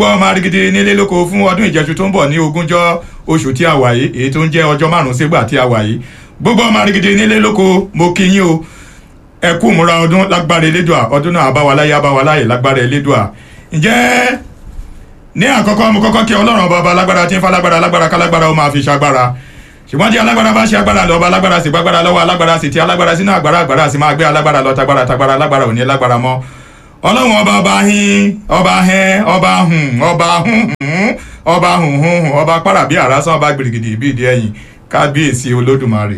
gbọ́ ọmọ arigidi nílé lóko fún ọdún ìjẹsù tó ń bọ̀ ní ogúnjọ́ oṣù tí a wà yìí èyí tó ń jẹ́ ọjọ́ márùn-ún sígbà tí a wà yìí gbogbo ọmọ arigidi nílé lóko mo kí yín o ẹ kú múra ọdún lágbára elédùà ọdún náà abáwaláyé abáwaláyé lágbára elédùà ǹjẹ́ ní àkọ́kọ́ mo kọ́kọ́ kí ọlọ́run ọba ọba alágbára tí ń fa alágbára alágbára kálágbára ó máa fi ṣagbára ṣùgbọ́n tí alágbára bá ṣe agbára lọ ọba alágbára sì gbágbára lọ́wọ́ alágbára sì ti alágbára sínú àgbára àgbára sì máa gbé alágbára lọ tagbára tagbára alágbára ò ní lágbára mọ́ ọlọ́run ọba ọba hin ọba hẹn ọba hùn ọba hùn hùn ọba hùn hùn hùn ọba para bí àrásán ọba gbìrìgìdì bí ìdí ẹ̀yìn kábíyèsí olódùmarè.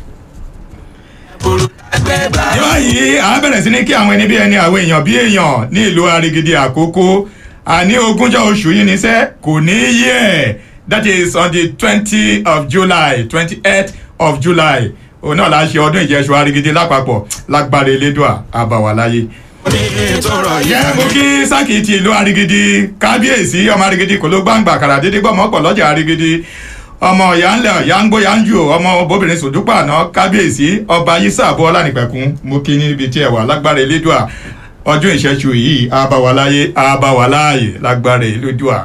ní báyìí à ń bẹ̀rẹ̀ sí ní kí àwọn ẹni bí ẹni àwọn èèyàn bí èèyàn ní ìlú arigidi àkókò àní ogúnjọ́ oṣù yìí níṣẹ́ kò ní í yẹ that is on the twenty of july twenty eight of july òun náà la ṣe ọdún ìjẹsùn arigidi lápapọ̀ lágbára elédùà àbàwàláyé yẹ mo kí sákì ti ìlú arigidi kábíyèsí ọmọ arigidi kò ló gbàǹgbà kàrà dédé gbọmọ pọ lọjà arigidi ọmọ yanlẹ yangbó yanjú ọmọ bóbìnrin sòdúpà àná kábíyèsí ọba yísà àbọ ọlànìpẹkun mo kí níbi tí ẹ wà lágbára elédùà ọdún ìṣẹ́jú yìí àbáwáláyé àbáwáláyé lágbára elédùà.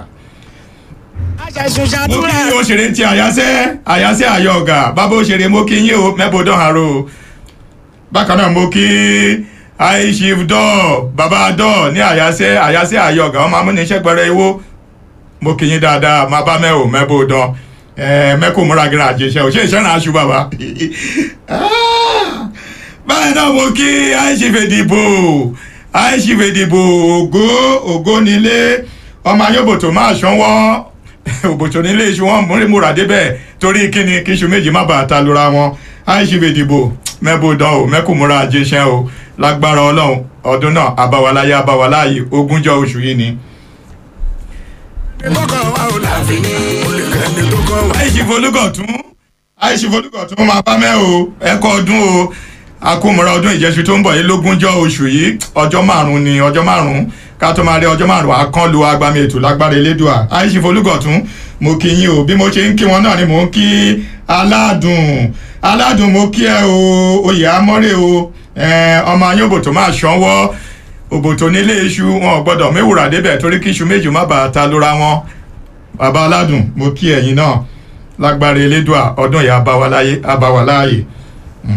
mo kí yín òṣèré ti àyàsẹ́ àyàsẹ́ àyọ̀gà bàbá òṣèré mo kí yín o mẹ́bọ̀dán àrò bákan náà mo kí aishif dọ́ọ̀ bàbá dọ́ọ̀ ní àyàsẹ́ àyàsẹ́ àyọ̀gà ọmọ amúnisẹ́ gbẹrẹ iwó mo kì í yín dáadáa máa bá mẹ́wò mẹ́bò dán mẹ́kò múra gíra àjẹsẹ́ ò ṣe ìṣẹ́ràn aṣù bàbá. báyìí náà mo kí aishif èdìbò aishif èdìbò ògo ògo nílé ọmọ ayọ́bòtò máa ṣánwọ́ òbòtò nílé iṣu wọn múrí múra débẹ̀ torí kíni kíṣu méjì má bàa ta lura wọn aishif èdìbò mẹ́bò dán o mẹ́kò múra àjẹsẹ́ o lágbára ọlọ́run ọdún náà abáwaláyé abáwaláyé ogúnjọ́ oṣù yìí ni. àìsífolúgọ̀tún àìsífolúgọ̀tún máa bá mẹ́ o ẹ̀kọ́ ọdún o akómọ̀ra ọdún ìjẹ́sù tó ń bọ̀ yìí lógúnjọ́ oṣù yìí ọjọ́ márùn-ún ni ọjọ́ márùn-ún ká tó máa rí ọjọ́ márùn-ún akánlu agbami ètò lágbára elédùà àìsífolúgọ̀tún mo kí yín o bí mo ṣe ń kí wọn náà ni mò ń kí aládùn aládùn mo kí ẹ o oyè amọ́rẹ́ o ọmọ ayọ́bò tó máa ṣánwọ́ òbòtò nílé iṣu wọn ò gbọ́dọ̀ méwùrà débẹ̀ torí kí iṣu méjì má bàa ta lóra wọn bàbá aládùn mo kí ẹ̀yin náà lágbára elédùà ọdún yìí abáwaláyé abáwaláyé